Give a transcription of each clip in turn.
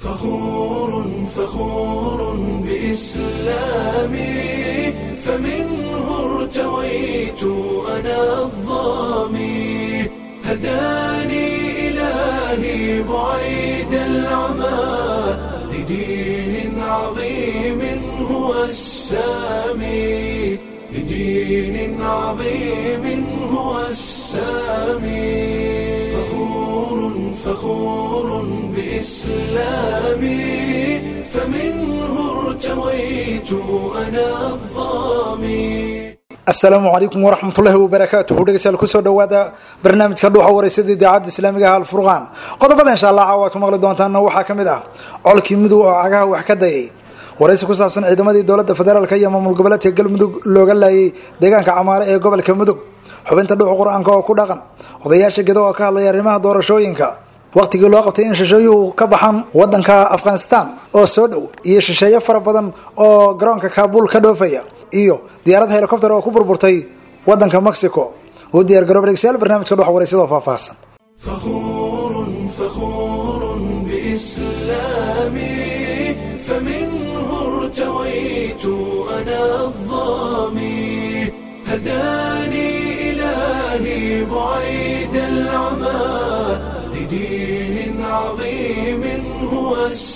فخور فخور بإسلامي فمنه ارتويت أنا الظامي هداني إلهي بعيد العمى لدين عظيم هو السامي لدين عظيم هو السامي فخور فخور بإسلامي فمنه ارتويت أنا الظامي asalaamu calaykum waraxmatullaahi wabarakaatuhu dhegeystayaal kusoo dhowaada barnaamijka dhuuxa wareysada idaacadda islaamiga ah alfurqaan qodobada insha allah caawa aad ku maqli doontaanna waxaa ka mid ah colkii mudug oo cagaha wax ka dayay waraysi ku saabsan ciidamadii dowladda federaalk iyo maamul goboleedka galmudug looga laayay deegaanka camaare ee gobolka mudug xubinta dhuuxa qur-aanka oo ku dhaqan odayaasha gedo oo ka hadlaya arrimaha doorashooyinka waqtigii loo qabtay in shisheeyuhu ka baxaan wadanka afghanistan oo soo dhow iyo shisheeye fara badan oo garoonka kaabul ka dhoofaya iyo diyaarad helicopter oo ku burburtay wadanka mexico u diyaar garoob dhegeystayaal barnaamijka dhuuxa waraysyada oo faahfaahsan فخور فخور بإسلامي فمنه ارتويت أنا الظامي هداني إلهي بعيد العمى لدين عظيم هو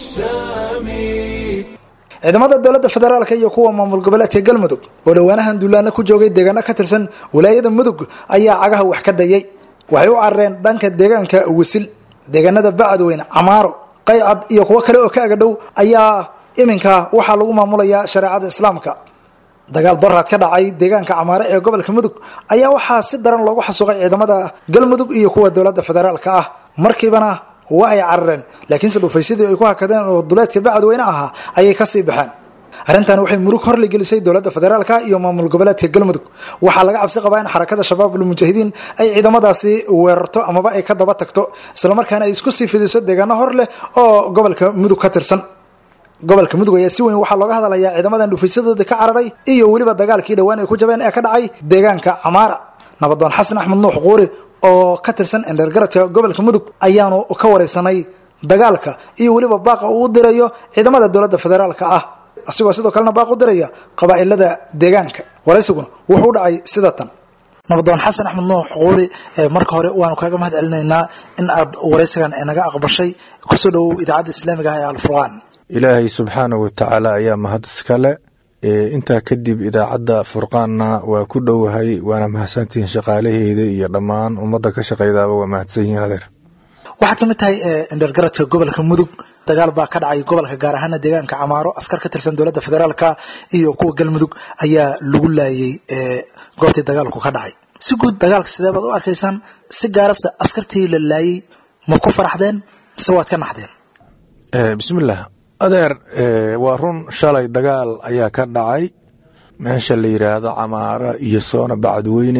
السامي ciidamada dowladda federaalk iyo kuwa maamul goboleedka galmudug oo dhowaanahan duulaana ku joogay deegaano ka tirsan wilaayada mudug ayaa cagaha wax ka dayay waxay u carareen dhanka deegaanka wisil deegaanada bacadweyne camaaro qaycad iyo kuwo kale oo ka agadhow ayaa iminka waxaa lagu maamulayaa shareecada islaamka dagaal doraad ka dhacay deegaanka camaare ee gobolka mudug ayaa waxaa si daran loogu xasuuqay ciidamada galmudug iyo kuwa dowladda federaalka ah markiibana waa ay carareen laakiinse dhufaysadii ay ku hakadeen oo duleedka bacadweyne ahaa ayay kasii baxeen arrintan waxay murug horli gelisay dowladda federaalka iyo maamul goboleedka galmudug waxaa laga cabsi qabaa in xarakada shabaabul mujaahidiin ay ciidamadaasi weerarto amaba ay ka daba tagto islamarkaana ay isku sii fidiso deegaano hor leh oo gobolka mudug ka tirsan gobolka mudug ayaa si weyn waxaa looga hadlayaa ciidamadan dhufaysadooda ka cararay iyo weliba dagaalkii dhowaan ay ku jabeen ee ka dhacay deegaanka camaara nabadoon xasan axmed nuux quuri oo ka tirsan endergaradka gobolka mudug ayaanu ka wareysanay dagaalka iyo weliba baaqa uu dirayo ciidamada dowladda federaalka ah asigoo sidoo kalena baaq u diraya qabaa-ilada deegaanka waraysiguna wuxuu dhacay sida tan nabadoon xasan axmed nuux quuri marka hore waanu kaaga mahad celinaynaa in aad waraysigan naga aqbashay kusoo dhowow idaacadda islaamiga ah ee alfurqaan ilaahay subxaanahu watacaala ayaa mahad iskale intaa kadib idaacadda furqaanna waa ku dhowahay waana mahadsantihiin shaqaalaheeda iyo dhammaan ummadda ka shaqeydaaba waa mahadsan yihiin adeer waxaad kamid tahay endergaradka gobolka mudug dagaal baa ka dhacay gobolka gaar ahaana deegaanka camaaro askar ka tirsan dowladda federaalka iyo kuwa galmudug ayaa lagu laayay goobtii dagaalku ka dhacay si guud dagaalka sidee baad u arkaysaan si gaarase askartii la laayay ma ku faraxdeen mise waad ka naxdeen bismillaah adeer waa run shalay dagaal ayaa ka dhacay meesha la yidhaahdo camaara iyo soona bacadweyne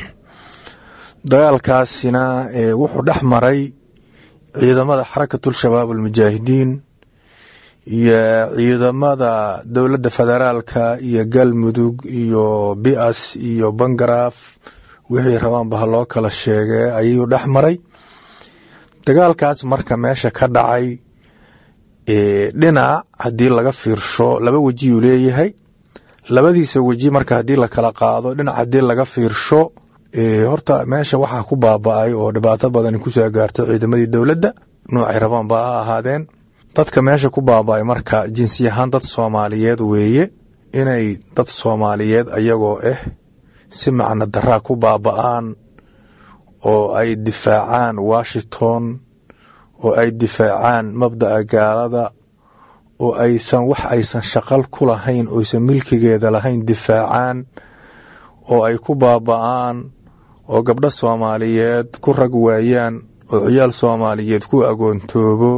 dagaalkaasina wuxuu dhex maray ciidamada xarakatul shabaab almujaahidiin iyo ciidamada dowladda federaalka iyo galmudug iyo bias iyo bangaraaf wixii rabaanba ha loo kala sheegee ayuu dhex maray dagaalkaas marka meesha ka dhacay dhinac haddii laga fiirsho laba wejiyuu leeyahay labadiisa weji marka haddii lakala qaado dhinac haddii laga fiirsho horta meesha waxaa ku baaba-ay oo dhibaato badani kusoo gaartay ciidamadii dowladda noocay rabaanba ha ahaadeen dadka meesha ku baaba-ay marka jinsi ahaan dad soomaaliyeed weeye inay dad soomaaliyeed ayagoo ah si macno daraa ku baaba-aan oo ay difaacaan washington oo ay difaacaan mabda'a gaalada oo aysan wax aysan shaqal ku lahayn oysan milkigeeda lahayn difaacaan oo ay ku baaba-aan oo gabdho soomaaliyeed ku rag waayaan oo ciyaal soomaaliyeed ku agoontoobo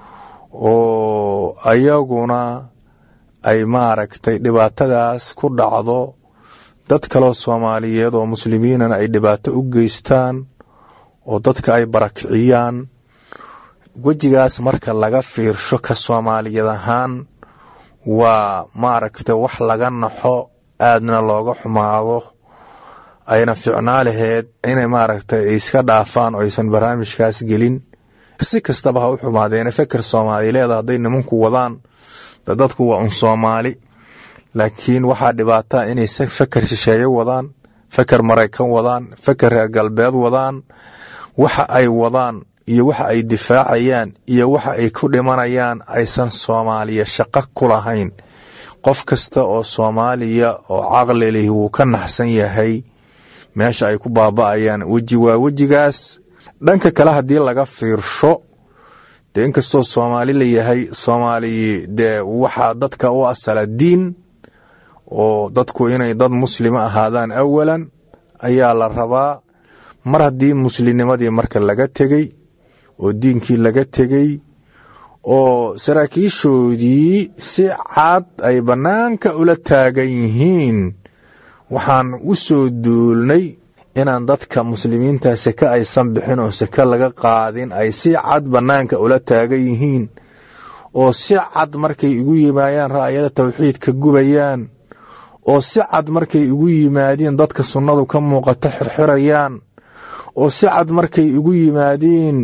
oo ayaguna ay maaragtay dhibaatadaas ku dhacdo dad kaloo soomaaliyeed oo muslimiinana ay dhibaato u geystaan oo dadka ay barakiciyaan wejigaas marka laga fiirsho ka soomaaliyad ahaan waa maaragta wax laga naxo aadna looga xumaado ayna ficnaa laheed inay maaragtay iska dhaafaan oo aysan barnaamijkaas gelin si kastaba ha u xumaadeene feker soomaalileeda hadday nimanku wadaan dadku waa un soomaali laakiin waxaa dhibaataa inay feker shisheeye wadaan feker maraykan wadaan feker reer galbeed wadaan waxa ay wadaan iyo waxa ay difaacayaan iyo waxa ay ku dhimanayaan aysan soomaaliya shaqo ku lahayn qof kasta oo soomaaliya oo caqli lih wuu ka naxsan yahay meesha ay ku baaba'ayaan weji waa wejigaas dhanka kale haddii laga fiirsho dee inkastoo soomaali la yahay soomaali dee waxaa dadka u asala diin oo dadku inay dad muslima ahaadaan awalan ayaa la rabaa mar haddii muslimnimadii marka laga tegey oo diinkii laga tegey oo saraakiishoodii si cad ay bannaanka ula taagan yihiin waxaan u soo duulnay inaan dadka muslimiinta seke aysan bixin oo seke laga qaadin ay si cad bannaanka ula taagan yihiin oo si cad markay igu yimaayaan ra'yada tawxiidka gubayaan oo si cad markay igu yimaadiin dadka sunnadu ka muuqato xirxirayaan oo si cad markay igu yimaadiin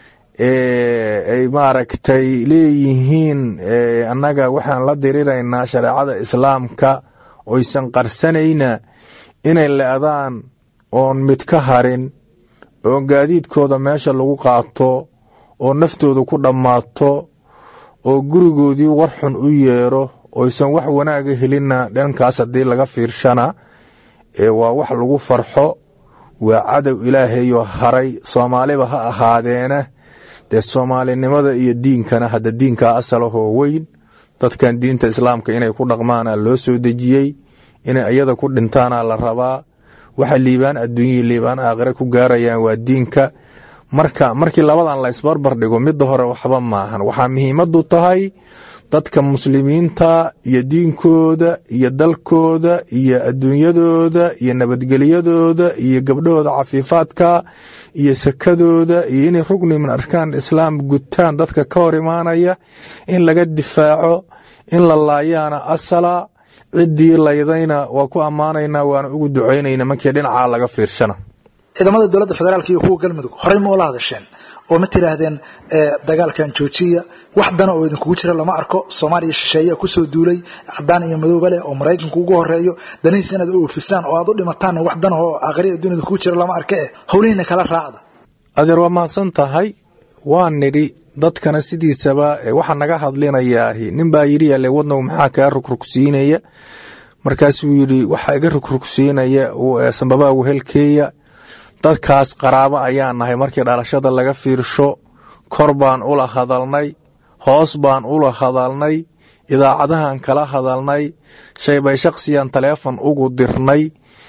ay maaragtay leeyihiin annaga waxaan la diriraynaa shareecada islaamka oysan qarsanayna inay le'daan oon mid ka harin oo gaadiidkooda meesha lagu qaato oo naftooda ku dhammaato oo gurigoodii war xun u yeero oysan wax wanaaga helinna dhankaas haddii laga fiirshana waa wax lagu farxo waa cadow ilaahayoo haray soomaaliba ha ahaadeena dee soomaalinimada iyo diinkana hadda diinkaa asalahoo weyn dadkan diinta islaamka inay ku dhaqmaana loo soo dejiyey inay iyada ku dhintaana la rabaa waxa liibaan adduunyihii liibaan aakhire ku gaarayaan waa diinka marka markii labadan la isbarbar dhigo midda hore waxba maahan waxaa muhiimadu tahay dadka muslimiinta iyo diinkooda iyo dalkooda iyo adduunyadooda iyo nabadgelyadooda iyo gabdhahooda cafiifaadka iyo sakadooda iyo inay rugni min arkaan islaam gutaan dadka ka hor imaanaya in laga difaaco in la laayaana asala ciddii laydayna waa ku ammaanaynaa waana ugu ducaynayna markii dhinacaa laga fiirshana ciidamada dowladda federaalk iyo kuwa galmudug horey ma ula hadasheen oo ma tiraahdeen dagaalkan joojiya wax dana oo idinkugu jira lama arko soomaaliya shisheeyaa kusoo duulay cadaan iyo madooba leh oo maraykanku ugu horeeyo danihiis inaad u oofisaan oo aad u dhimataanna wax dana oo aakhriya adduun idinkugu jira lama arka eh howlihiina kala raacda adeer waa mahadsan tahay waa nidhi dadkana sidiisaba waxa naga hadlinayaahi nin baa yidhi yaale wadnagu maxaa kaa rugrugsiinaya markaasuu yidhi waxaa iga rugrugsiinaya sambabaa wehelkeeya dadkaas qaraabo ayaa nahay markii dhalashada laga fiirsho kor baan ula hadalnay hoos baan ula hadalnay idaacadahan kala hadalnay shaybay shakhsiyan taleefon ugu dirnay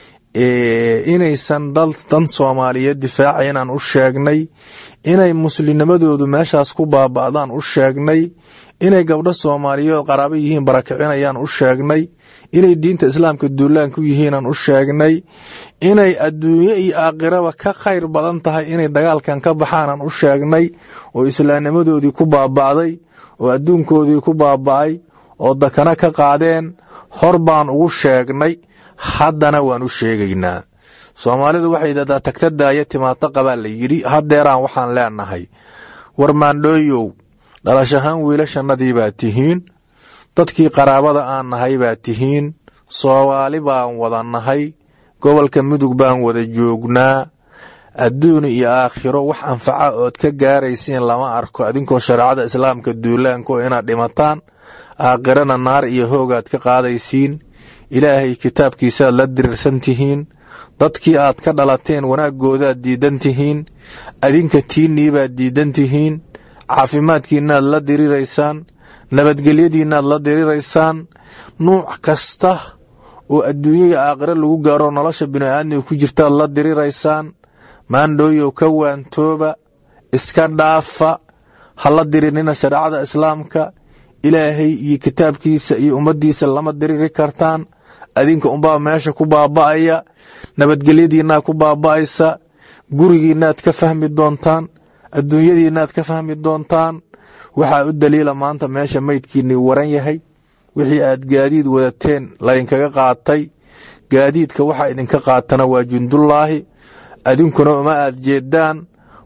inaysan dan soomaaliyeed difaaca inaan u sheegnay inay muslimnimadoodu meeshaas ku baaba'daan u sheegnay inay gabdho soomaaliyeed qaraabo yihiin barakicinayaan u sheegnay inay diinta islaamka duulaan ku yihiinaan u sheegnay inay adduunye iyo aakhiraba ka khayr badan tahay inay dagaalkan ka baxaanaan u sheegnay oo islaamnimadoodii ku baaba'day oo adduunkoodii ku baaba'ay oo dakana ka qaadeen hor baan ugu sheegnay haddana waan u sheegaynaa soomaalidu waxay dadaa tagta daaya timaado qabaa la yidhi haddeeraan waxaan leenahay war maandhooyow dhalashahaan wiilashannadii baa tihiin dadkii qaraabada aan nahay baa tihiin soomaali baan wada nahay gobolka mudug baan wada joognaa adduun iyo aakhiro wax anfaca ood ka gaaraysiin lama arko adinkoo shareecada islaamka duulaanko inaad dhimataan aakhirana naar iyo hoogaad ka qaadaysiin ilaahay kitaabkiisaad la dirirsan tihiin dadkii aad ka dhalateen wanaaggoodaad diidan tihiin adinka tiinniibaad diidan tihiin caafimaadkiinnaad la diriraysaan nabadgelyadiinnaad la diriraysaan nuuc kasta oo adduunya iyo aakhiro lagu gaaro nolosha bini'aadmiga ku jirtaad la diriraysaan maandhooyow ka waantooba iska dhaafa ha la dirinina shareecada islaamka ilaahay iyo kitaabkiisa iyo ummaddiisa lama diriri kartaan adinka unbaa meesha ku baaba'aya nabadgelyadiinnaad ku baaba'aysa gurigiinnaad ka fahmi doontaan adduunyadiinnaad ka fahmi doontaan waxaa u daliila maanta meesha maydkiinnii waran yahay wixii aad gaadiid wadateen laydinkaga qaatay gaadiidka waxaa idinka qaatana waa jundullaahi adinkuna uma aad jeedaan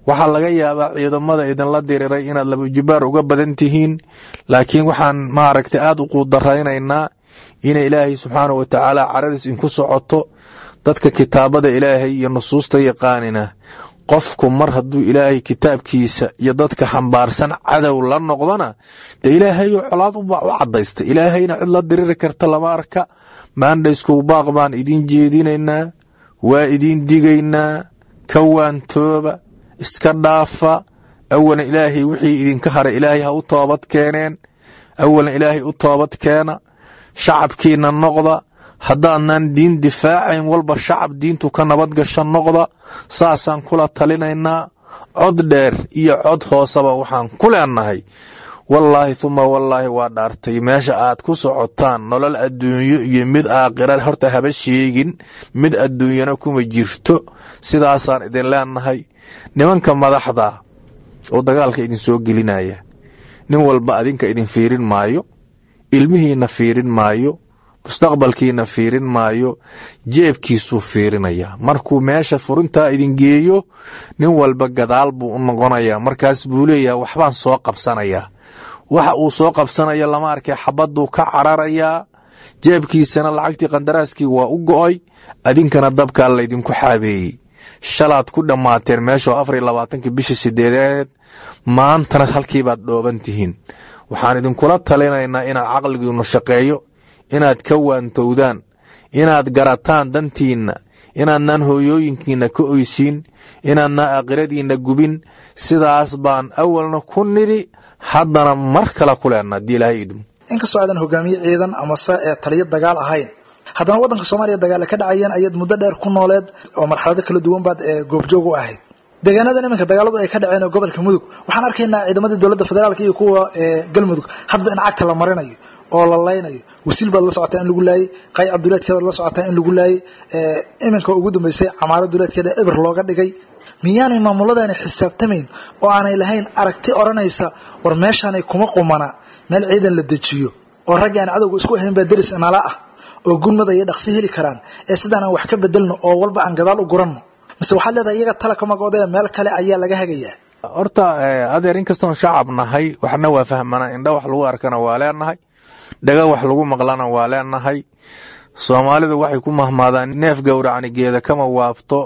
waxaa laga yaabaa ciidamada idinla diriray inaad labajibaar uga badan tihiin laakiin waxaan maaragtay aada u quudaraynaynaa inay ilaahay subxaanah wa tacaala caradiis inku socoto dadka kitaabada ilaahay iyo nusuusta yaqaanina qofku mar hadduu ilaahay kitaabkiisa iyo dadka xambaarsan cadow la noqdona dee ilaahayo colaad u cadaysta ilaahayna cid la diriri karta lama arka maandhayskuw baaq baan idiin jeedinaynaa waa idiin digaynaa ka waantooba iska dhaafa awalan ilaahay wixii idinka haray ilaahay ha u toobad keeneen awalan ilaahay u toobad keena shacabkiina noqda haddaadnan diin difaacayn walba shacab diintu ka nabad gasho noqda saasaan kula talinaynaa cod dheer iyo cod hooseba waxaan ku leenahay wallaahi huma wallaahi waa dhaartay meesha aad ku socotaan nolol adduunyo iyo mid aakhira horta haba sheegin mid adduunyana kuma jirto sidaasaan idin leenahay nimanka madaxda oo dagaalka idin soo gelinaya nin walba adinka idin fiirin maayo ilmihiina fiirin maayo mustaqbalkiina fiirin maayo jeebkiisuu fiirinaya markuu meesha furintaa idin geeyo nin walba gadaal buu u noqonayaa markaas buu leeyaha waxbaan soo qabsanayaa waxa uu soo qabsanaya lama arkay xabaduu ka cararayaa jeebkiisana lacagtii qandaraaskii waa u go'oy adinkana dabkaa laydinku xaabeeyey shalaad ku dhammaateen meeshoo afar iyo labaatankii bishii sideedeed maantana halkiibaad dhooban tihiin waxaan idinkula talinaynaa inaad caqligiinnu shaqeeyo inaad ka waantowdaan inaad garataan dantiinna inaadnaan hooyooyinkiinna ka oysiin inaadnaan aakhiradiinna gubin sidaas baan awalna ku nidhi haddana mar kale ku leenna haddii ilaahay idmo inkastoo aadan hogaamiye ciidan amase ee taliyo dagaal ahayn haddana waddanka soomaaliya dagaale ka dhacayeen ayaad muddo dheer ku nooleed oo marxalado kala duwan baad ee goobjoog u ahayd deegaanadan iminka dagaaladu ay ka dhaceen oo gobolka mudug waxaan arkaynaa ciidamadii dowladda federaalk iyo kuwa galmudug hadba in cagta la marinayo oo la laynayo wasiil baad la socotaa in lagu laayey qayca duleedkeedaad la socotaa in lagu laayey iminka ugu dambeysay camaaro duleedkeeda eber looga dhigay miyaanay maamuladaani xisaabtamayn oo aanay lahayn aragti odhanaysa war meeshaanay kuma qumana meel ciidan la dejiyo oo raggi aan cadowga isku ahayn baa deris nala ah oo gunmada iyo dhaqsi heli karaan ee sidaan aan wax ka bedelno oo walba aan gadaal u guranno mise waxaad leedahay iyaga tala ka magoodee meel kale ayaa laga hagayaa horta adeer inkastoon shacab nahay waxna waa fahmana indha wax lagu arkana waa leenahay dhaga wax lagu maqlana waa leenahay soomaalidu waxay ku mahmaadaan neef gowracni geeda kama waabto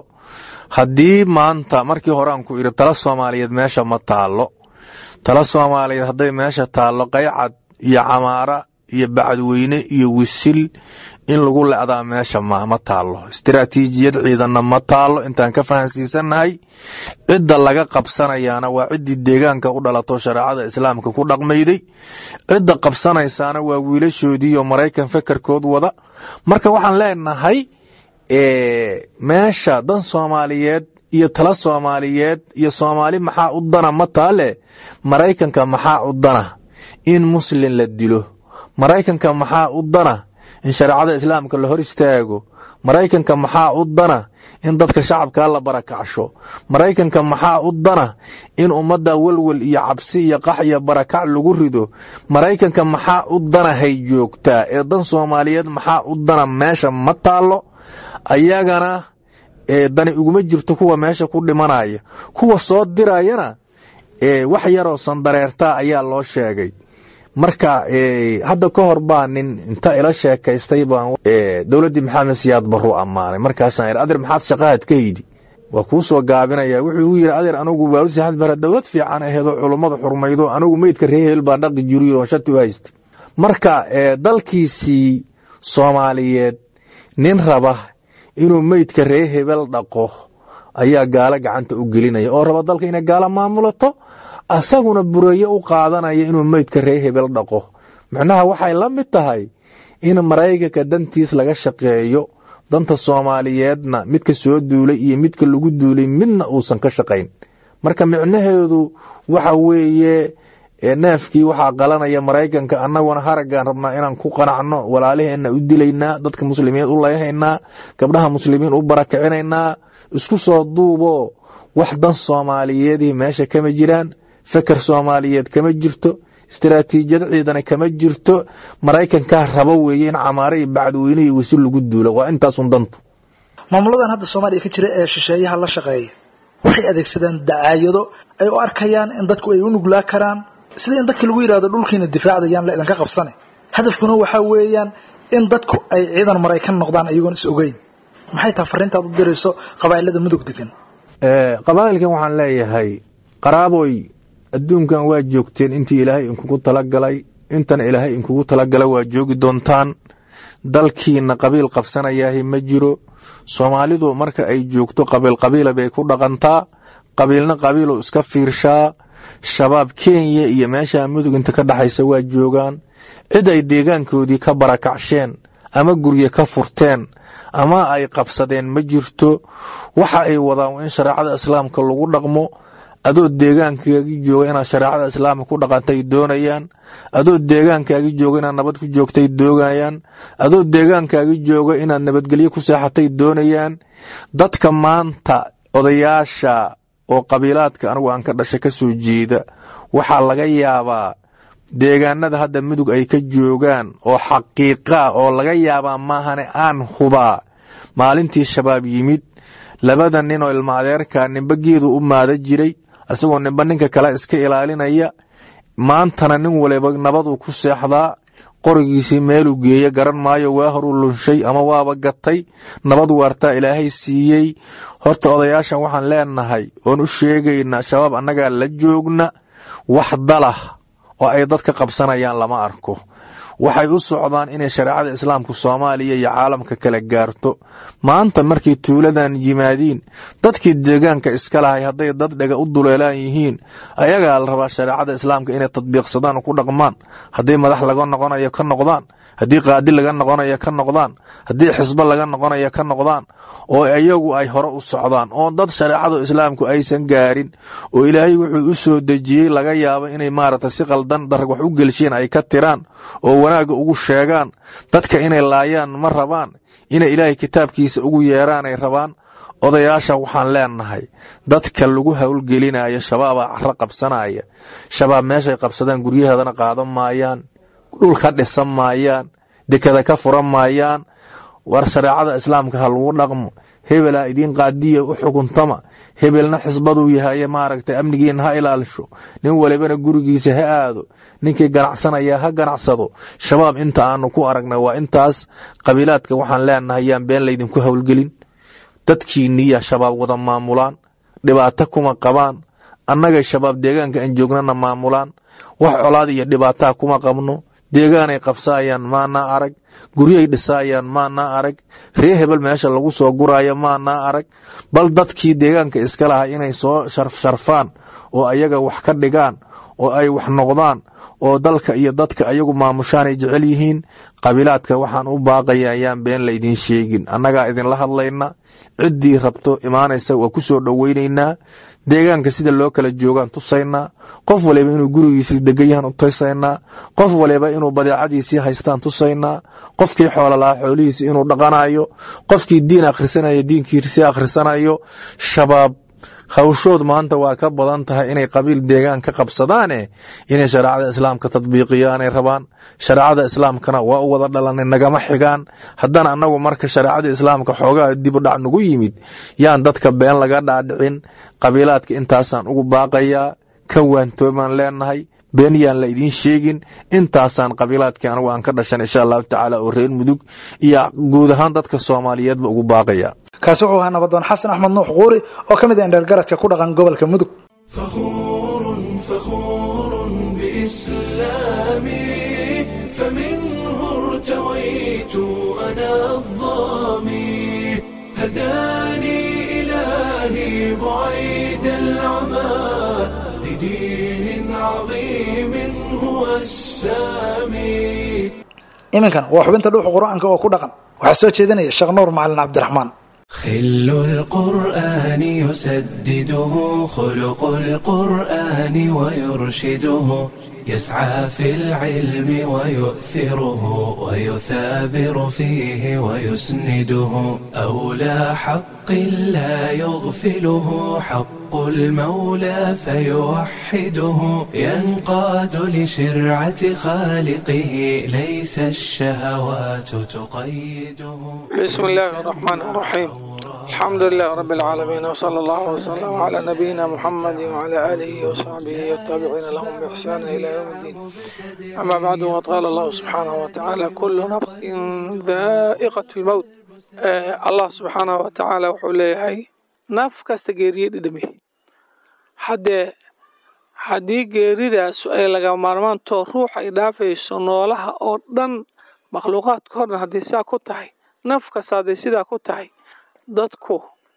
haddii maanta markii hore aan ku idhi tala soomaaliyeed meesha ma taallo tala soomaaliyeed hadday meesha taallo qaycad iyo camaara iyo bacadweyne iyo wisil in lagu lecdaa meesha ma taallo istiraatiijiyad ciidanna ma taallo intaan ka fahansiisannahay cidda laga qabsanayaana waa ciddii deegaanka u dhalato shareecada islaamka ku dhaqmayday cidda qabsanaysaana waa wiilashoodiiyo maraykan fekerkood wada marka waxaan leenahay meesha dan soomaaliyeed iyo tala soomaaliyeed iyo soomaali maxaa u dana ma taale maraykanka maxaa u dana in muslin la dilo maraykanka maxaa u dana in shareecada islaamka la hor istaago maraykanka maxaa u dana in dadka shacabkaa la barakacsho maraykanka maxaa u dana in ummadda welwel iyo cabsi iyo qax iyo barakac lagu rido maraykanka maxaa u dana hay joogtaa ee dan soomaaliyeed maxaa u dana meesha ma taallo ayagana dani uguma jirto kuwa meesha ku dhimanaya kuwa soo dirayana wax yaroo sandareertaa ayaa loo sheegay marka hadda ka hor baa nin inta ila sheekaystay baan dowladdii maxamed siyaad baruu ammaanay markaasaan idhi adeer maxaad shaqahaad ka hidi waa kuu soo gaabinaya wuxuu igu yidhi adeer anugu waalu saxad bara dowlad fiican aheedoo culummada xurmaydo anugu meydka reehel baan dhaqi jiriyo shati u haystay marka dalkiisii soomaaliyeed nin raba inuu meydka ree hebel dhaqo ayaa gaalo gacanta u gelinaya oo raba dalka inay gaalo maamulato asaguna bureeye u qaadanaya inuu meydka ree hebel dhaqo macnaha waxay la mid tahay in maraykanka dantiis laga shaqeeyo danta soomaaliyeedna midka soo duulay iyo midka lagu duulay midna uusan ka shaqayn marka micnaheedu waxa weeye neefkii waxaa qalanaya maraykanka annaguna haraggaan rabnaa inaan ku qanacno walaalaheenna u dilaynaa dadka muslimiin u layhaynaa gabdhaha muslimiin u barakicinaynaa isku soo duubo wax dan soomaaliyeedii meesha kama jiraan feker soomaaliyeed kama jirto istaraatiijiyad ciidana kama jirto maraykankaa rabo weeye in camaare iyo bacdweyne iyo wasi lagu duulo waa intaasun dantu maamuladan hadda soomaaliya ka jira ee shisheeyaha la shaqeeya waxay adeegsadaan dacaayado ay u arkayaan in dadku ay u nuglaa karaan sida in dadka lagu yidhahdo dhulkiina difaacdayaan la idinka qabsane hadafkuna waxaa weeyaan in dadku ay ciidan maraykan noqdaan ayagoon is ogeyn maxay taha fariintaad u dirayso qabaa'ilada mudug degan qabaa'ilkan waxaan leeyahay qaraaboy adduunkan waa joogteen intii ilaahay inkugu talagalay intana ilaahay inkugu talagala waa joogi doontaan dalkiina qabiil qabsanayaahi ma jiro soomaalidu marka ay joogto qabiil qabiila bay ku dhaqantaa qabiilna qabiilu iska fiirshaa shabaab kenya iyo meesha mudug inta ka dhaxaysa waa joogaan cid ay deegaankoodii ka barakacsheen ama gurye ka furteen ama ay qabsadeen ma jirto waxa ay wadaan in shareecada islaamka lagu dhaqmo adoo deegaankaagi jooga inaad shareecada islaamka ku dhaqantay doonayaan adoo deegaankaagi jooga inaad nabad ku joogtay doonayaan adoo deegaankaagi jooga inaad nabadgelyo ku seexatay doonayaan dadka maanta odayaasha oo qabiilaadka anigu aan ka dhashay ka soo jeeda waxaa laga yaabaa deegaanada hadda mudug ay ka joogaan oo xaqiiqa oo laga yaabaa maahane aan hubaa maalintii shabaab yimid labada nin oo ilma adeerka nimba geedu u maada jiray isagoo nimba ninka kale iska ilaalinaya maantana nin waliba nabaduu ku seexdaa qorigiisii meeluu geeya garan maayo waa horuu lunshay ama waaba gatay nabad waartaa ilaahay siiyey horta odayaashan waxaan leenahay oon u sheegaynaa shabaab annagaa la joogna wax dalah oo ay dadka qabsanayaan lama arko waxay u socdaan inay shareecada islaamka soomaaliya iyo caalamka kala gaarto maanta markay tuuladan yimaadiin dadkii deegaanka iska lahay hadday dad dhega u duleelaan yihiin ayagaa la rabaa shareecada islaamka inay tadbiiqsadaan oo ku dhaqmaan hadday madax laga noqonayo ka noqdaan haddii qaadi laga noqonayo ka noqdaan haddii xisbo laga noqonayo ka noqdaan oo iyagu ay hore u socdaan oo dad shareecada islaamku aysan gaarin oo ilaahay wuxuu u soo dejiyey laga yaabo inay maaragta si qaldan darag wax u gelsheen ay ka tiraan oo wanaagga ugu sheegaan dadka inay laayaan ma rabaan inay ilaahay kitaabkiisa ugu yeeraanay rabaan odayaasha waxaan leenahay dadka lagu howlgelinayo shabaabaa caro qabsanaya shabaab meeshay qabsadaan guryaheedana qaadan maayaan dhul ka dhisan maayaan dekada ka furan maayaan war shareecada islaamka ha lagu dhaqmo hebelaa idiin qaadiya u xukuntama hebelna xisbaduu yahaye maaragtay amnigiina ha ilaalisho nin walibana gurigiisa ha aado ninkii ganacsanaya ha ganacsado shabaab inta aanu ku aragna waa intaas qabiilaadka waxaan leenahay yaan been laydinku howlgelin dadkiiniya shabaab wada maamulaan dhibaato kuma qabaan annagay shabaab deegaanka aan joognana maamulaan wax colaad iyo dhibaataa kuma qabno deegaanay qabsaayaan maanaa arag guryahay dhisaayaan maanaa arag ree hebel meesha lagu soo guraayo maanaa arag bal dadkii deegaanka iska lahaa inay soo sharfaan oo ayaga wax ka dhigaan oo ay wax noqdaan oo dalka iyo dadka ayagu maamushaanay jecel yihiin qabiilaadka waxaan u baaqaya ayaan been la idiin sheegin annagaa idinla hadlayna ciddii rabto imaanaysa waa ku soo dhoweynaynaa deegaanka sida loo kala joogaan tusaynaa qof waliba inuu gurigiisii degan yahan u tusaynaa qof waliba inuu badeecadiisii haystaan tusaynaa qofkii xoola lahaa xoolihiisii inuu dhaqanayo qofkii diin akhrisanayo diinkiisii akhrisanayo shabaab hawshood maanta waa ka badan tahay inay qabiil deegaan ka qabsadaane inay shareecada islaamka tadbiiqiyaanay rabaan shareecada islaamkana waa u wada dhalanay nagama xigaan haddana annagu marka shareecada islaamka xoogaa dibudhac nagu yimid yaan dadka been laga dhaadhicin qabiilaadka intaasaan ugu baaqayaa ka waantoomaan leenahay been yaan la idiin sheegin intaasaan qabiilaadkii anigu aan ka dhashan insha allahu tacaala oo reer mudug iyo guud ahaan dadka soomaaliyeedba ugu baaqaya kaasi wuxuu ahaa nabadoon xasan axmed nuux quuri oo ka mid ah indheergaradka ku dhaqan gobolka mudug فخور فخور بإسلامي فمنه ارتويت أنا الظامي هداني إلهي بعيد العمى لدين عظيم هو السامي iminkan waa xubinta dhuuxa qur-aanka oo ku dhaqan waxaa soo jeedinaya sheekh nuur macalin cabdiraxmaan خل القرآن يسدده خلق القرآن ويرشده يسعى في العلم ويؤثره ويثابر فيه ويسنده أولى حق لا يغفله حق المولى فيوحده ينقاد لشرعة خالقه ليس الشهوات تقيده بسم الله الرحمن الرحيم الحمد لله رب العالمين وصلى الله وسلم على نبينا محمد وعلى آله وصحبه والتابعين لهم بإحسان إلى يوم الدين أما بعد وقال الله سبحانه وتعالى كل نفس ذائقة الموت آه الله سبحانه وتعالى وحوليه naf kasta geeriye dhidhami haddee haddii geeridaas ay laga maarmaantoo ruux ay dhaafayso noolaha oo dhan makhluuqaadka o dhan hadday sidaa ku tahay naf kasta hadday sidaa ku tahay dadku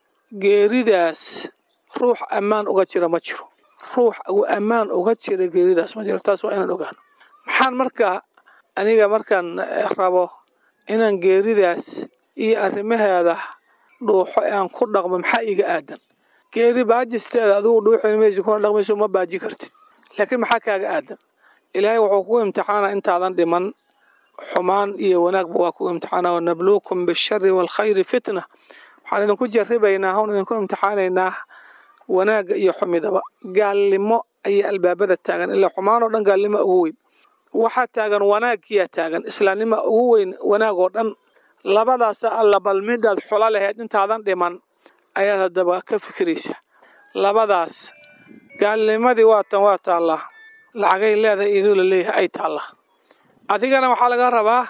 geeridaas ruux ammaan uga jira ma jiro ruux uu ammaan uga jira geeridaas ma jiro taas waa inaan ogaano maxaan markaa aniga markaan rabo inaan geeridaas iyo arrimaheeda dhuuxo ee aan ku dhaqmo maxaa iga aadan geeri baajisteeda adigu dhuuxin maysi kuna dhaqmayso ma baaji kartid laakiin maxaa kaaga aadan ilaahay wuxuu kugu imtixaana intaadan dhiman xumaan iyo wanaagba waa kugu imtixaana wanabluukum bishari waalkhayri fitna waxaan idinku jarribaynaa hon idinku imtixaanaynaa wanaagga iyo xumidaba gaalnimo ayaa albaabada taagan ilaa xumaan oo dhan gaalnimo ugu weyn waxaa taagan wanaagkiyaa taagan islaamnima ugu weyn wanaag oo dhan labadaasa alla bal midaad xulo lahayd intaadan dhiman ayaad haddaba ka fikiraysaa labadaas gaalnimadii waatan waa taallaa lacagay leedahay iduu la leeyahay ay taallaa adigana waxaa laga rabaa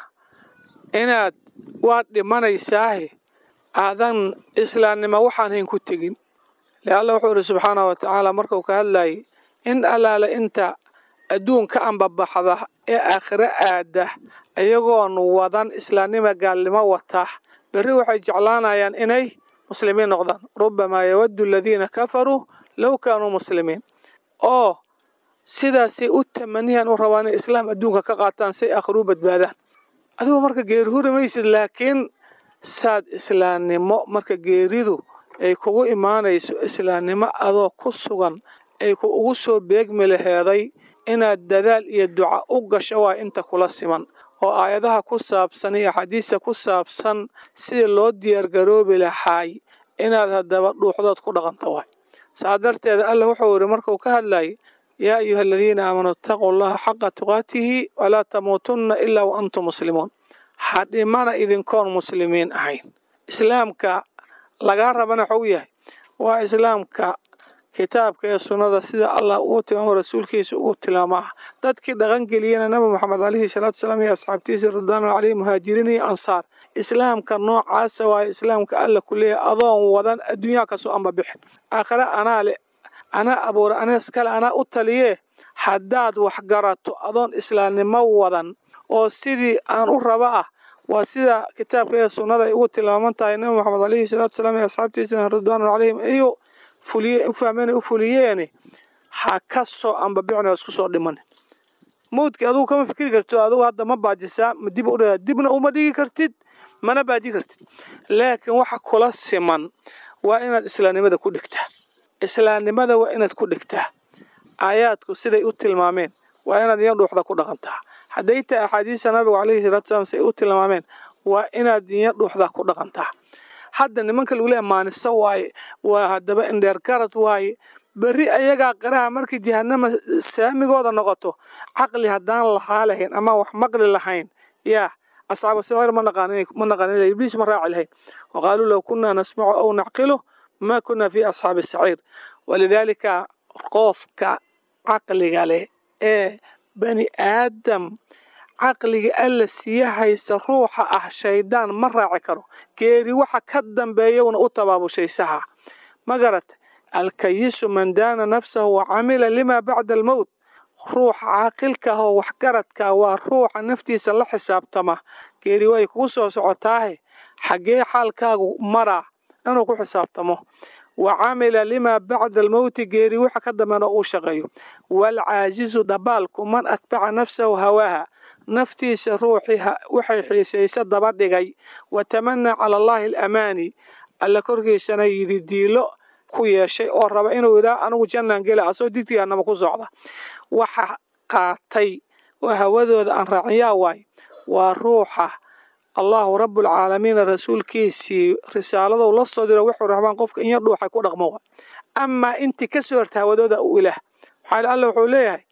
inaad waad dhimanaysaahe aadan islaamnimo waxaan hayn ku tegin le alla wuxuu ihi subxaanahu wa tacaala markuu ka hadlayay in allaale inta adduunka ambabaxda ee aakhiro aada iyagoon wadan islaamnima gaalnimo wata berri waxay jeclaanayaan inay muslimiin noqdaan rubamaa yawaddu aladiina kafaruu low kaanuu muslimiin oo sidaasay u tamaniyaan u rabaan inay islaam adduunka ka qaataan say aakhiruu badbaadaan adigoo marka geeri huri maysid laakiin saad islaamnimo marka geeridu ay kugu imaanayso islaamnimo adoo ku sugan ay ku ugu soo beegmi laheeday inaad dadaal iyo duca u gasho waa inta kula siman oo aayadaha ku saabsan iyo axaadiista ku saabsan sidii loo diyaargaroobi lahaay inaad haddaba dhuuxdood ku dhaqanto waay saa darteeda alla wuxuu yidhi markuu ka hadlayay yaa ayuha aladiina aamanuu itaquu allaha xaqa tuqaatihi walaa tamuutunna ilaa wa antum muslimuun ha dhimana idinkoon muslimiin ahayn islaamka lagaa rabana waxuu yahay waa islaamka kitaabka ee sunnada sida allah uu tilmaamo rasuulkiisa uu tilmaamaa dadkii dhaqangeliyena nabi moxamed calayhi salaatu salaam iyo asxaabtiisa ridwaanu caleyhi muhaajiriin iyo ansaar islaamka noocaasa waaye islaamka alla ku leeyahay adoon wadan adduunyaha kasoo amba bixin aakhire anaa le anaa abuura anees kale anaa u taliyee haddaad waxgarato adoon islaamnimo wadan oo sidii aan u raba ah waa sida kitaabka ee sunnada ay ugu tilmaaman tahay nabi moxamed calayhi salaatu salaam iyo asxaabtiisa ridwaanu caleyhim iyo fuliye u fahmeen u fuliyeene ha ka soo ambabicin oo isku soo dhiman mawdkii adugu kama fikri kartid adugu hadda ma baajisaa ma dib u dhaa dibna uma dhigi kartid mana baaji kartid laakiin waxa kula siman waa inaad islaamnimada ku dhigtaa islaamnimada waa inaad ku dhigtaa aayaadku siday u tilmaameen waa inaad iyo dhuuxda ku dhaqantaa hadday tahay axaadiista nabigu calayhi salaatu salaam siday u tilmaameen waa inaad iyo dhuuxda ku dhaqantaa hadda nimanka lagu leeya maaniso waaye waa haddaba indheer garad waaye berri ayagaa qiraha markii jahanama saamigooda noqoto caqli haddaan lahaa lahayn ama wax maqli lahayn yaa asxaabu sicir ma naqaanin ibliis ma raaci lahayn waqaaluu low kunaa nasmacu aw nacqilu ma kunaa fi asxaabi saciir walidaalika qofka caqliga leh ee bani aadam caqliga alla siya haysta ruuxa ah shaydaan ma raaci karo geeri waxa ka dambeeyawna u tabaabushaysaha ma garata alkayisu man daana nafsahu wa camila lima bacda almowt ruuxa caaqilka ah oo waxgaradka waa ruuxa naftiisa la xisaabtama geeri way kugu soo socotaahe xaggee xaalkaagu maraa inuu ku xisaabtamo wa camila limaa bacda almowti geeri waxa ka dambeena uu shaqeeyo waalcaajizu dabaalku man atbaca nafsahu hawaaha naftiisa ruuxii waxay xiisaysa daba dhigay wa tamanaa cala allaahi alamaani alla korkiisana yidi diilo ku yeeshay oo raba inuu yidhaah anigu jannaan gela asoo digtigaanama ku socda waxa qaatay oo hawadooda aan raacinyaa waay waa ruuxa allahu rabbulcaalamiina rasuulkiisii risaaladou la soo diro wuxuu rabaan qofka inya dhuuxay ku dhaqmo wa amaa intii ka soo horta hawadooda u ilaah maxaa alla wuxuu leeyahay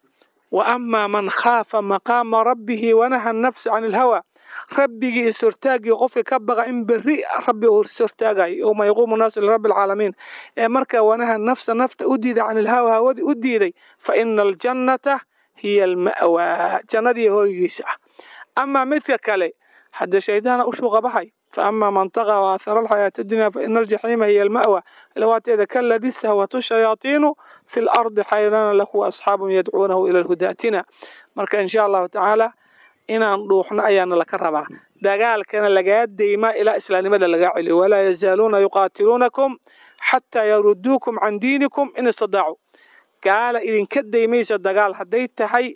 wa amaa man khaafa maqaama rabbihi wanaha nafsa can ilhawa rabbigii ishortaagii qofka ka baqa in berri rabbi uu ishortaagayo yowma yaquumu naasu lirabbi alcaalamiin ee markaa wanaha nafsa nafta u diiday can ilhawa hawadii u diiday fa ina aljannata hiya alma'waa jannadii hooygiisa ah amaa midka kale hadda shaydaana u shuuqa baxay فأما من طغى وآثر الحياة الدنيا فإن الجحيم هي المأوى لواتيذا كالذي استهوته الشياطين في الأرض حيران له أصحاب يدعونه إلى الهدى أتنا مركا إن شاء الله تعالى إن روحنا أيانا لك الربع دقال كان لقاد ديما إلى إسلام مدى لقاعلي ولا يزالون يقاتلونكم حتى يردوكم عن دينكم إن استطاعوا قال إذن كدي ميسا دقال حديت هاي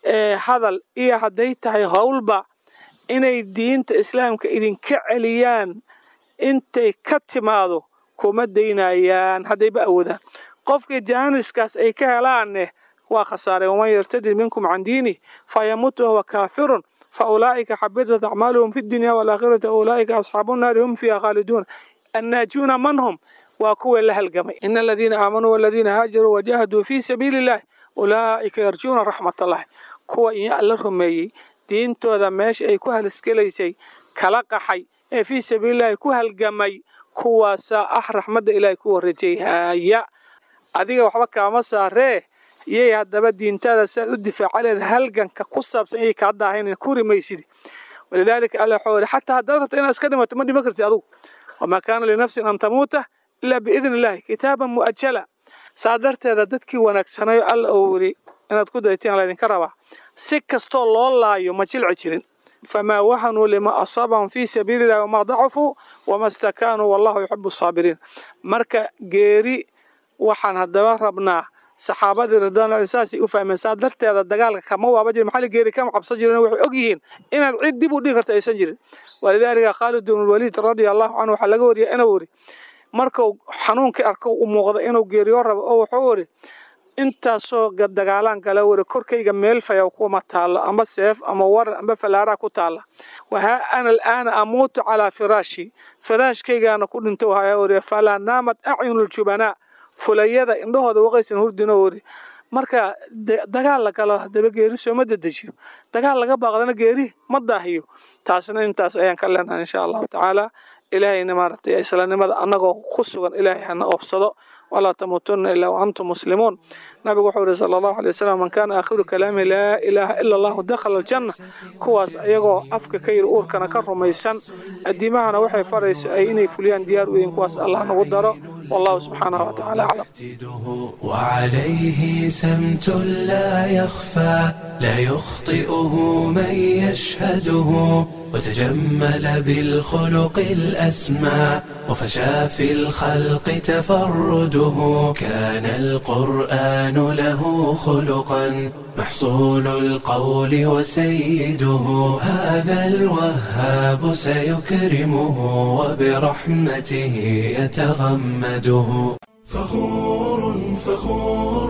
هذا إيه حديت هاي هولبا inay diinta islaamka idinka celiyaan intay ka timaado kuma daynayaan haddayba awoodaan qofkii jaaniskaas ay ka helaanne waa khasaareen waman yartadid minkum can diinih fayamutu wahuwa kaafirun faulaa'ika xabitat acmaaluhum fi dunya walaakhirati ulaa'ika asxaabu nnaari hum fiiha khaaliduun annaajuuna man hum waa kuwii la halgamay ina aladiina aamanuu waladiina haajaruu wajahaduu fii sabiili illahi ulaa'ika yarjuuna raxmat allahi kuwa iyo alla rumeeyey diintooda meesha ay ku halisgelaysay kala qaxay ee fii sabiilillahi ku halgamay kuwaasaa ah raxmadda ilaahay ku warajayhaya adiga waxba kaama saaree iyay haddaba diintaada siaad u difaaca leed halganka ku saabsan iyay kaa daahayn ku rimaysidi walidaalika alla waxuu yihi xataa haddaad rabto inaad iska dhimato ma dhima kartid adugu wamaa kaana linafsin an tamuuta ilaa biidni illahi kitaaban mu'ajala saa darteeda dadkii wanaagsanayo alla uu yidhi inaad ku daytiin laydinka rabaa si kastoo loo laayo ma jilci jirin famaa wahanuu lima asaabahum fii sabiili illahi wamaa dacufuu wama stakaanuu wallahu yuxibu asaabiriin marka geeri waxaan haddaba rabnaa saxaabadii ridwaanulahi saasay u fahmeen saa darteeda dagaalka kama waaba jirin maxalli geeri kama cabsan jirin waxay og yihiin inaad cid dib u dhigi karto aysan jirin walidaalika khaalid bn lwaliid radia allahu canhu waxaa laga wariyay inuu yidhi markuu xanuunkii arko u muuqda inuu geeriyo rabo oo wuxuu yidhi intaasoo dagaalaan kala wari korkayga meel fayaw kuma taalo ama seef ama waran ama falaaraa ku taala wahaa ana alaana amuutu calaa firaashi firaashkaygaana ku dhinto waxaa wari falaa naamad acyunuljubanaa fulayada indhahooda waqaysan hurdinoo wari marka dagaal la galo haddaba geeri sooma dedejiyo dagaal laga baaqdana geeri ma daahiyo taasna intaas ayaan ka leenahay insha allahu tacaala ilaahayna maaragtay islaamnimada annagoo ku sugan ilaahay hana oofsado walaa tamuutunna ilaa waantum muslimuun nabigu wuxuu yihi sala allahu alay wasalam man kaana aakhiru kalaami laa ilaaha ila allahu dakhala aljanna kuwaas ayagoo afka ka yiri uurkana ka rumaysan addiimahana waxay farayso ay inay fuliyaan diyaar u yihiin kuwaas allah nagu daro والله سبحانه وتعالى أعلم وعليه سمت لا يخفى لا يخطئه من يشهده وتجمل بالخلق الأسمى وفشى في الخلق تفرده كان القرآن له خلقا محصول القول وسيده هذا الوهاب سيكرمه وبرحمته يتغمده فخور فخور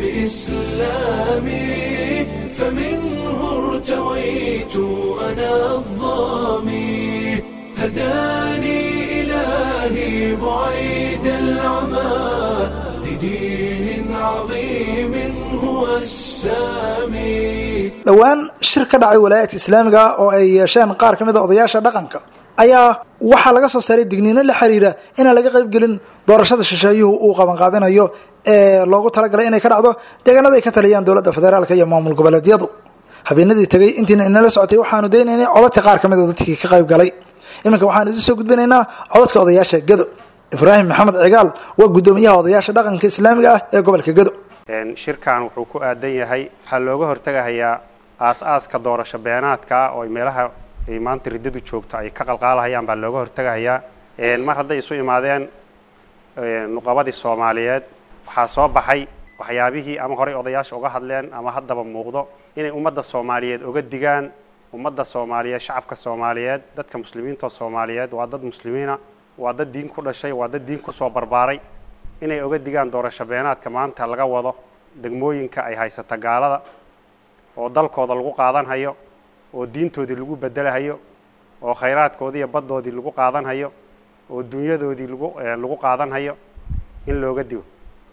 بإسلامي فمنه ارتويت أنا الظامي هداني إلهي بعيد العمى لدين عظيم هو السامي dhowaan shir ka dhacay walaayadka islaamiga oo ay yeesheen qaar ka mid a odayaasha dhaqanka ayaa waxaa laga soo saaray digniino la xiriira inaan laga qaybgelin doorashada shisheeyuhu uu qabanqaabinayo ee loogu talagalay inay ka dhacdo deegaanada ay ka taliyaan dowladda federaalka iyo maamul goboleedyadu habeenadii tegay intiina inala socotay waxaanu daynaynay codadka qaar ka mid a dadkii ka qayb galay iminka waxaanu idin soo gudbinaynaa codadka odayaasha gedo ibraahim maxamed cigaal waa guddoomiyaha odayaasha dhaqanka islaamiga ah ee gobolka gedo shirkan wuxuu ku aadan yahay waxaa looga hortegahayaa aas-aaska doorasho beenaadka ah oo meelaha ay maanta riddadu joogto ay ka qalqaalahayaan baa looga hortegahayaa mar hadday isu imaadeen nuqabadii soomaaliyeed waxaa soo baxay waxyaabihii ama horey odayaasha uga hadleen ama haddaba muuqdo inay ummadda soomaaliyeed oga digaan ummadda soomaaliyeed shacabka soomaaliyeed dadka muslimiinta soomaaliyeed waa dad muslimiina waa dad diin ku dhashay waa dad diin kusoo barbaaray inay oga digaan doorasho beenaadka maanta laga wado degmooyinka ay haysata gaalada oo dalkooda lagu qaadanhayo oo diintoodii lagu bedelahayo oo khayraadkoodii iyo baddoodii lagu qaadanhayo oo dunyadoodii lagu lagu qaadanhayo in looga digo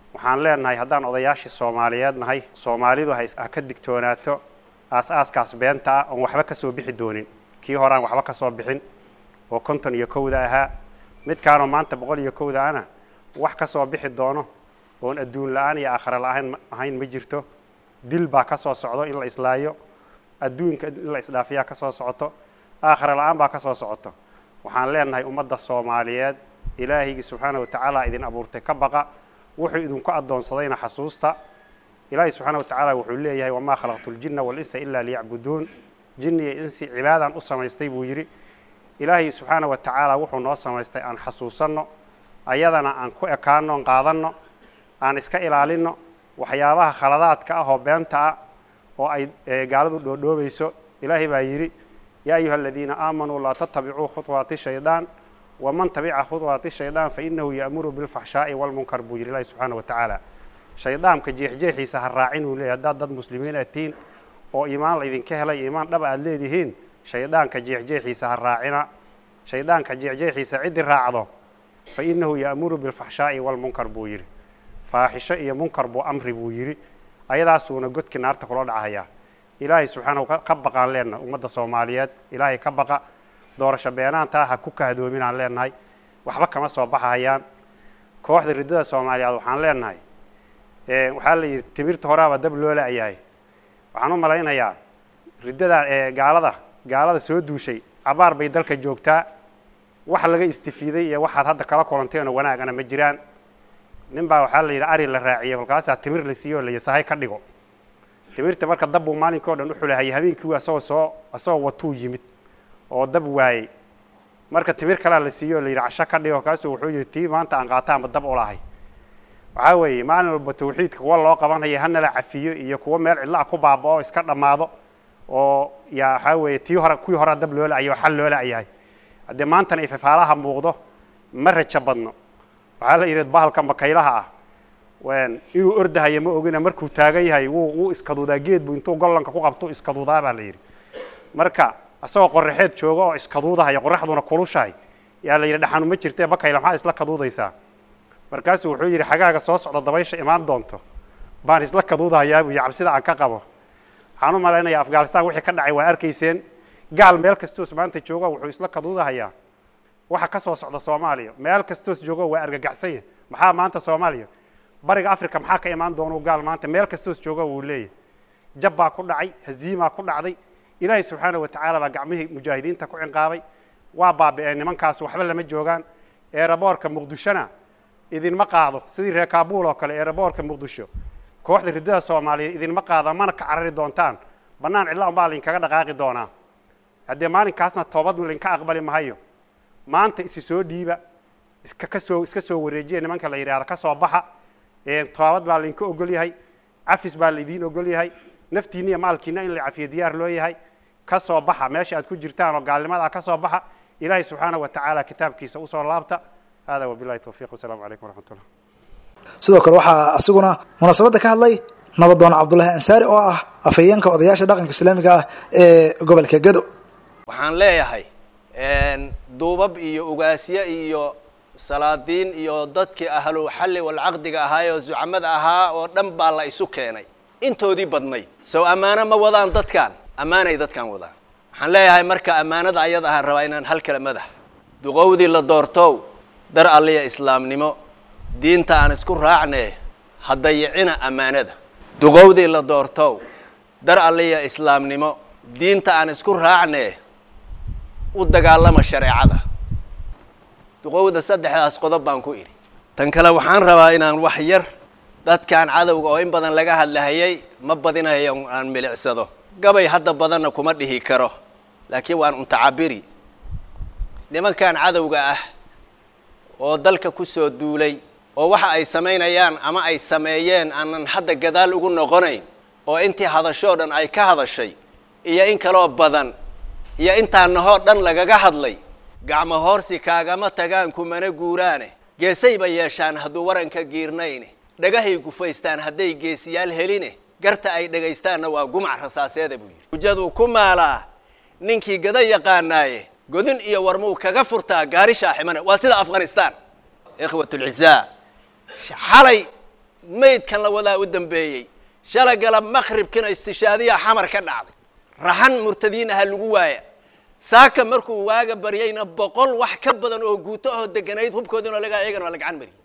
waxaan leenahay haddaan odayaashii soomaaliyeed nahay soomaalidu ha is- ha ka digtoonaato aas-aaskaas beenta ah oon waxba ka soo bixi doonin kii horaan waxba ka soo bixin oo konton iyo kowda ahaa midkaanoo maanta boqol iyo kowda ana wax ka soo bixi doono oon adduun la-aan iyo aakhare la-aan ahayn ma jirto dil baa ka soo socdo in la islaayo adduunka in la isdhaafiyaa ka soo socoto aakhare la-aan baa ka soo socoto waxaan leenahay ummadda soomaaliyeed ilaahaygi subxaana wa tacaala idin abuurtay ka baqa wuxuu idinku addoonsadayna xasuusta ilaahay subxaana wa tacaala wuxuu leeyahay wamaa khalaqtu ljinna walinsa ilaa liyacbuduun jinni iyo insi cibaadaan u samaystay buu yidhi ilaahay subxaana wa tacaala wuxuu noo samaystay aan xasuusanno ayadana aan ku ekaanno on qaadanno aan iska ilaalinno waxyaabaha khaladaadka ah oo beenta ah oo ay eh, gaaladu dhoodhoobayso ilaahay baa yidhi yaa ayuha aladiina aamanuu laa tattabicuu khuطwaati shaydaan waman tabica khuطwaati shaydaan fainahu ya'muru bilfaxshaa'i walmunkar buu yidhi ilaahi subxaana wa tacaala shaydaamka jeexjeexiisa ha raacin uu leeyahy haddaad dad muslimiin aad tihiin oo iimaan la idinka helay iimaan dhaba aad leedihiin shaydaanka jeexjeexiisa ha raacina shaydaanka jeexjeexiisa ciddi raacdo fa inahu ya'muru bilfaxshaa'i walmunkar buu yidhi faaxisho iyo munkar buu amri buu yidhi ayadaasuuna godkii naarta kula dhacayaa ilaahay subxaanahu ka- ka baqaan leenahay ummadda soomaaliyeed ilaahay ka baqa doorasho beenaantaa ha ku kahdoominaan leenahay waxba kama soo baxayaan kooxda riddada soomaaliyeed waxaan leenahay Eh, waxaa la yidhi timirta horaaba dab loo la-yahay waxaan u malaynayaa riddada ee gaalada gaalada soo duushay cabaar bay dalka joogtaa wax laga istifiiday iyo waxaad hadda kala kulanteenoo wanaagana ma jiraan nin baa waxaa la yidhi ari la raaciyey kolkaasaa timir la siiyo la yasahay ka dhigo timirta marka dab buu maalinka o dhan u xulahayay habeenkii asagoo soo asagoo watuu yimid oo dab waayey marka timir kalea la siiyo la yidhi casho ka dhigo kolkaasuu wuxuu yidhi tii maanta aan qaataanba dab ulahay waxaa weeye maalin walba tawxiidka kuwa loo qabanaya hanala cafiyo iyo kuwa meel cidla ah ku baaba'o iska dhammaado oo yaa waxaa weeye tii hore kuwii horaa dab loo la-yahay oo xal loo la-yahay haddee maantana ifafaalaha muuqdo ma rajo badno waxaa la yidhi bahalka makaylaha ah wen inuu ordahayo ma ogina markuu taagan yahay wuu wuu iskaduudaa geed buu intuu gollanka ku qabto iskaduudaa baa la yidhi marka isagoo qoraxeed jooga oo iskaduudahaya qoraxduna kulushahay yaa la yidhi dhaxanu ma jirtee bakayla maxaa isla kaduudaysaa markaasuu wuxuu yidhi xagaaga soo socda dabaysha imaan doonto baan isla kaduudahayaa buu yidhi cabsida aan ka qabo waxaan u malaynayaa afghanistan wixii ka dhacay waa arkayseen gaal meel kastoos maanta jooga wuxuu isla kaduudahayaa waxa ka soo socda soomaaliya meel kastoos joogo waa argagaxsan yahay maxaa maanta soomaaliya bariga africa maxaa ka imaan doonuu gaal maanta meel kastoos jooga wuu leeyahay jab baa ku dhacay haziimaa ku dhacday ilaahay subxaana wa tacaala baa gacmihii mujaahidiinta ku cinqaabay waa baabi'een nimankaas waxba lama joogaan eeraboorka muqdishona idinma qaado sidii reer kaabuul oo kale eeraboorka muqdisho kooxda riddada soomaaliyeed idinma qaada mana ka carari doontaan bannaan cidla unbaa lainkaga dhaqaaqi doonaa haddee maalinkaasna toobad lainka aqbali mahayo maanta isi soo dhiiba iska ka soo iska soo wareejiya nimanka la yidhahda ka soo baxa toobad baa lainka ogol yahay cafis baa laidiin ogol yahay naftiina iyo maalkiina in la cafiyo diyaar loo yahay ka soo baxa meesha aad ku jirtaan oo gaalnimadaa ka soo baxa ilaahay subxaana wa tacaala kitaabkiisa usoo laabta hada wabilahi towfiiq wasalaamu calaykum waraxmat ullah sidoo kale waxaa asiguna munaasabadda ka hadlay nabadoon cabdulaahi ansaari oo ah afhayeenka odayaasha dhaqanka islaamiga ah ee gobolka gedo waxaan leeyahay duubab iyo ugaasye iyo salaadiin iyo dadkii ahlu xalli walcaqdiga ahaayoo zucamada ahaa oo dhan baa la isu keenay intoodii badnayd sow ammaano ma wadaan dadkan ammaanay dadkan wadaan waxaan leeyahay marka ammaanada ayada ahaan rabaa inaan hal kala madax duqowdii la doortow dar alliya islaamnimo diinta aan isku raacnee ha dayicina ammaanada duqowdii la doortow dar alliya islaamnimo diinta aan isku raacnee u dagaalama shareecada duqowda saddexdaas qodob baan ku idhi tan kale waxaan rabaa inaan wax yar dadkan cadowga oo in badan laga hadlahayay ma badinayo aan milicsado gabay hadda badanna kuma dhihi karo laakiin waan untacabiri nimankan cadowga ah oo dalka ku soo duulay oo waxa ay samaynayaan ama ay sameeyeen aanan hadda gadaal ugu noqonayn oo intii hadashoo dhan ay ka hadashay iyo in kaloo badan iyo intaanahoo dhan lagaga hadlay gacmo hoorsi kaagama tagaan kumana guuraane geesayba yeeshaan hadduu waranka giirnayne dhagahay gufaystaan hadday geesiyaal heline garta ay dhegaystaanna waa gumac rasaaseeda buu yidhi hujaduu ku maalaa ninkii gada yaqaanaaye godin iyo warmuu kaga furtaa gaari shaaximane waa sida afghanistan ikhwat ulcisaa xalay maydkan la wadaa u dambeeyey shalay galab maqribkina istishaadiya xamar ka dhacday raxan murtadiin aha lagu waaya saaka markuu waaga baryayna boqol wax ka badan oo guuto ahoo deganayd hubkoodina laga iyagana waa la gacan mariyey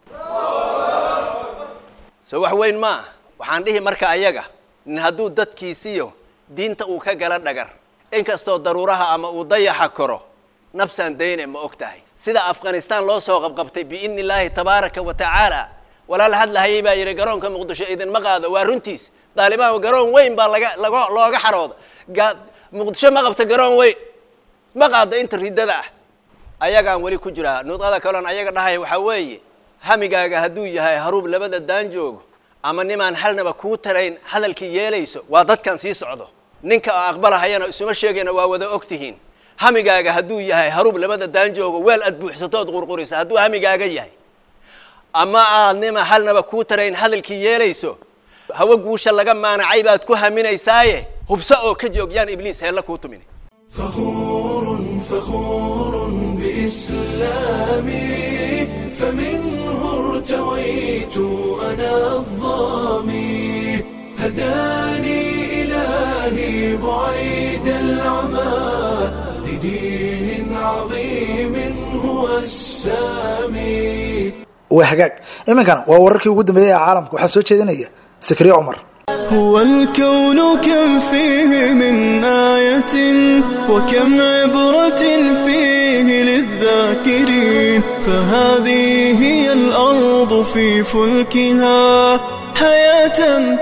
so wax weyn ma ah waxaan dhihi marka ayaga nin hadduu dadkiisiyo diinta uu ka gala dhagar inkastoo daruuraha ama uu dayaxa koro nafsaan dayne ma og tahay sida afghanistan loo soo qabqabtay biidni illaahi tabaaraka wa tacaala walaal hadlahayay baa yidhi garoonka muqdisho idinma qaado waa runtiis daalibaan garoon weyn baa laga lago looga xarooda ga- muqdisho ma qabta garoon weyn ma qaado inta riddada ah ayagaan weli ku jiraa nudqada kaloon ayaga dhahaya waxaa weeye hamigaaga hadduu yahay haruub labada daan joogo ama nimaan halnaba kuu tarayn hadalkii yeelayso waa dadkan sii socdo ninka oo aqbalahayana isuma sheegayna waa wada og tihiin hamigaaga hadduu yahay haruub labada daan joogo weel aad buuxsatood qurqurisa hadduu hamigaaga yahay ama aad nima halnaba kuu tarayn hadalkii yeelayso hawo guusha laga maanacay baad ku haminaysaaye hubso oo ka joog yaan ibliis heella kuu tumin فخور فخور بإسلامي فمنه ارتويت أنا الظامي هداني إلهي بعيد العمى لدين عظيم هو السامي waa hagaag iminkana waa wararkii ugu dambeeyey ee caalamka waxaa soo jeedinaya sakriye cumar هو الكون كم فيه من آية وكم عبرة فيه للذاكرين فهذه هي الأرض في فلكها حياة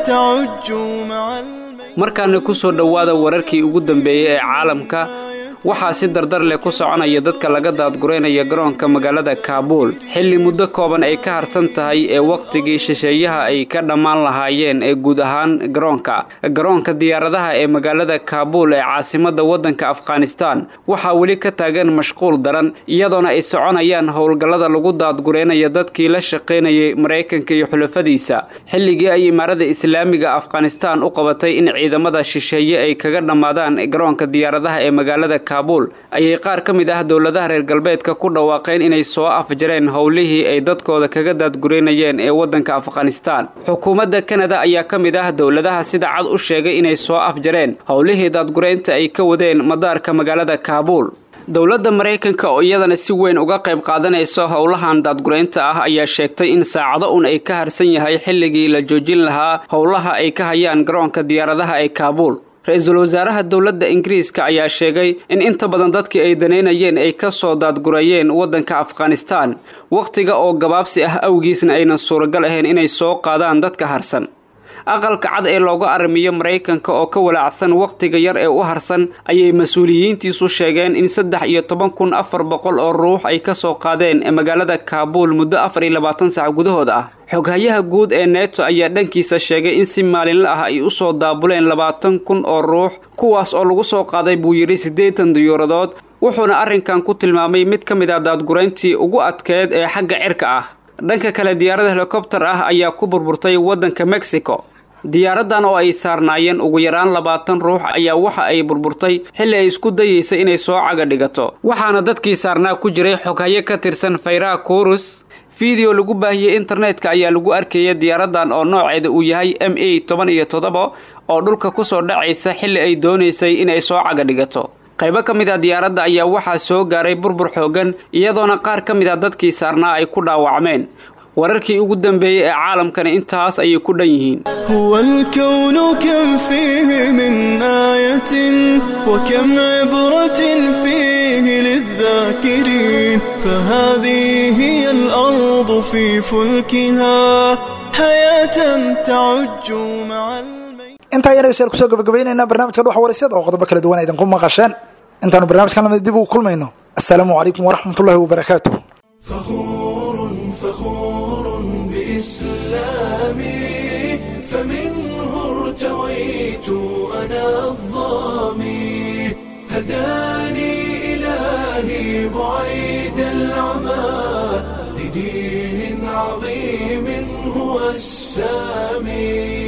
تعج مع الميت markaana ku soo dhowaada wararkii ugu dambeeyey ee caalamka waxaa si dardar leh ku soconaya dadka laga daadgureynaya garoonka magaalada kaabuul xilli muddo kooban ay ka harsan tahay ee wakhtigii shisheeyaha ay ka dhammaan lahaayeen ee guud ahaan garoonka garoonka diyaaradaha ee magaalada kaabuul ee caasimadda waddanka afghanistan waxaa weli ka taagan mashquul daran iyadoona ay soconayaan howlgallada lagu daadgureynaya dadkii la shaqaynayay maraykanka iyo xulafadiisa xilligii ay imaarada islaamiga afghanistan u qabatay in ciidamada shisheeye ay kaga dhammaadaan garoonka diyaaradaha ee magaalada kaabuul ayay qaar ka mid ah dowladaha reer galbeedka ku dhawaaqeen inay soo afjareen howlihii ay dadkooda kaga daadgureynayeen ee waddanka afghanistan xukuumadda kanada ayaa ka mid ah dowladaha sida cad u sheegay inay soo afjareen howlihii daadgureynta ay ka wadeen madaarka magaalada kaabuul dowladda maraykanka oo iyadana si weyn uga qayb qaadanayso howlahan daadgureynta ah ayaa sheegtay in saacado un ay ka harsan yahay xilligii la joojin lahaa howlaha ay ka hayaan garoonka diyaaradaha ee kaabuul ra-iisul wasaaraha dowladda ingiriiska ayaa sheegay in inta badan dadkii ay danaynayeen ay ka soo daadgurayeen waddanka afghanistan wakhtiga oo gabaabsi ah awgiisna aynan suuragal ahayn inay soo qaadaan dadka harsan aqalka cad ee looga arrimiyo maraykanka oo ka walaacsan wakhtiga yar ee u harsan ayay mas-uuliyiintiisu sheegeen in saddex iyo toban kun afar boqol oo ruux ay ka soo qaadeen magaalada kaabuul muddo afar iyo labaatan sac gudahooda ah xoghayaha guud ee neto ayaa dhankiisa sheegay in si maalinle ah ay u soo daabuleen labaatan kun oo ruux kuwaas oo lagu soo qaaday buu yidhi siddeetan diyuuradood wuxuuna arrinkan ku tilmaamay mid ka mid ah daadgurayntii ugu adkeed ee xagga cirka ah dhanka kale diyaarad helikobtar ah ayaa ku burburtay waddanka mexico diyaaraddan oo ay saarnaayeen ugu yaraan labaatan ruux ayaa waxa ay burburtay xilli ay isku dayeysay inay soo caga dhigato waxaana dadkii saarnaa ku jiray xoghayo ka tirsan fayraha kurus fiideo lagu baahiyey internetka ayaa lagu arkaya diyaaraddan oo nooceeda uu yahay m a toban iyo toddoba oo dhulka kusoo dhacaysa xilli ay doonaysay inay soo caga dhigato qaybo ka mid a diyaaradda ayaa waxaa soo gaaray burbur xoogan iyadoona qaar ka mid a dadkii saarnaa ay ku dhaawacmeen wararkii ugu dambeeyey ee caalamkani intaas ayay ku dhan yihiin هو الكون كم فيه من آية وكم عبرة فيه للذاكرين فهذه هي الأرض في فلكها حياة تعج مع الميت intaa yar aysan kusoo gabagabaynaynaa barnaamijka dhuxa waraysyada oo qodobo kala duwan idinku maqasheen intaanu barnaamijkan lamid dib ugu kulmayno assalaamu calaykum waraxmatullahi wabarakaatuh فخور فخور بإسلامي فمنه ارتويت أنا الظامي هداني إلهي بعيد العمى لدين عظيم هو السامي